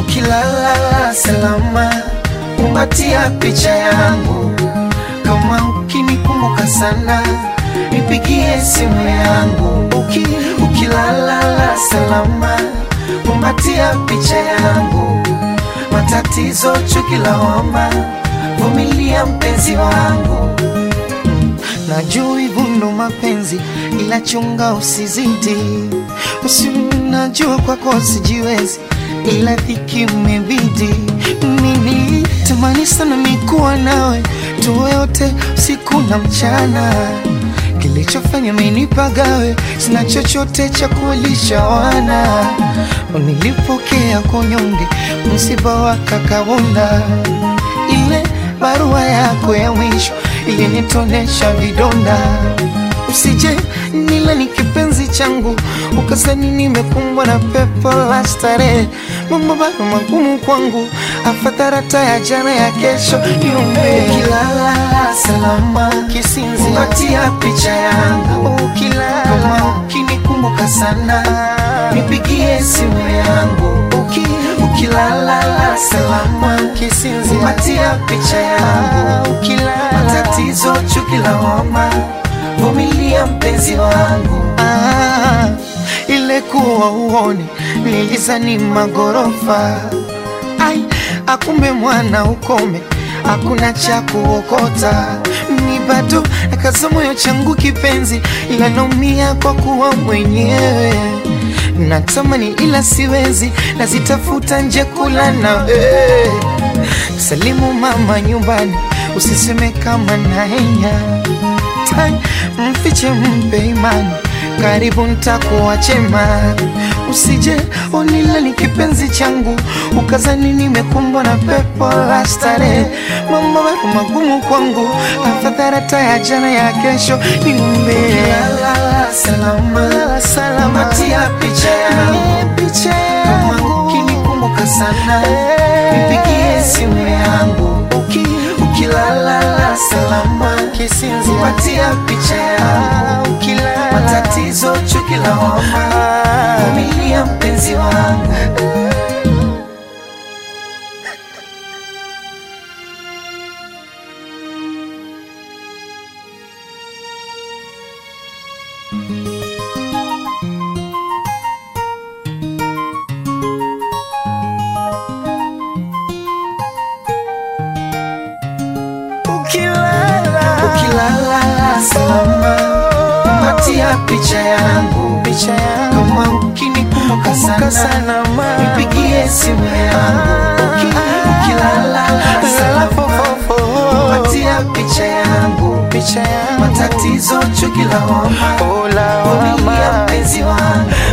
ukilala salama, kumbatia picha yangu. Kama ukinikumbuka sana, nipigie simu yangu. Uki, ukilala salama, kumbatia picha yangu. Matatizo, chuki, lawama, vumilia mpenzi wangu. Najua hivyo ndo mapenzi, ila chunga usizidi. Usi najua kwako sijiwezi, ila dhiki umebidi. Mimi tamani sana mikuwa nawe, tuwe wote usiku na mchana. Kilichofanya minipagawe, sina chochote cha kuwalisha wana. Nilipokea kunyonge, msiba wa kakawunda ile barua yako ya mwisho ilinitonesha vidonda. Usije nila ni kipenzi changu, ukasani nimekumbwa na pepo la starehe. Mambo bado magumu kwangu, afadhali ya jana ya kesho niombe. Ukilala salama, kisinzi patia picha yangu. Ukilala kama ukinikumbuka sana, nipigie simu yangu. Uki, ukilala salama, kisinzi patia picha yangu. Ukilala matatizo, chuki, lawama, vumilia mpenzi wangu. Ah, ile kuwa uone nilizani magorofa ai akumbe mwana ukome hakuna cha kuokota ni bado nakaza moyo changu kipenzi ila naumia kwa kuwa mwenyewe natamani ila siwezi nazitafuta nje kula na eh. salimu mama nyumbani usiseme kama naenya tai mfiche mpe imani karibu ntakuwa chema usije onila ni kipenzi changu ukazani nimekumbwa na pepo la starehe mambo bado magumu kwangu afadhali ya jana ya kesho niumbe salama salama tia picha yangu picha yangu ukinikumbuka sana nipigie simu yangu uki ukilala salama kisinzi patia picha yangu ukilala matatizo chuki lawama vumilia mpenzi wangu ukilala ukilala salama patia picha yangu picha yangu kama ukinikumbuka sana nipigie simu yangu Uki, ukilala salama patia picha yangu picha yangu matatizo chuki lawama vumilia mpenzi wangu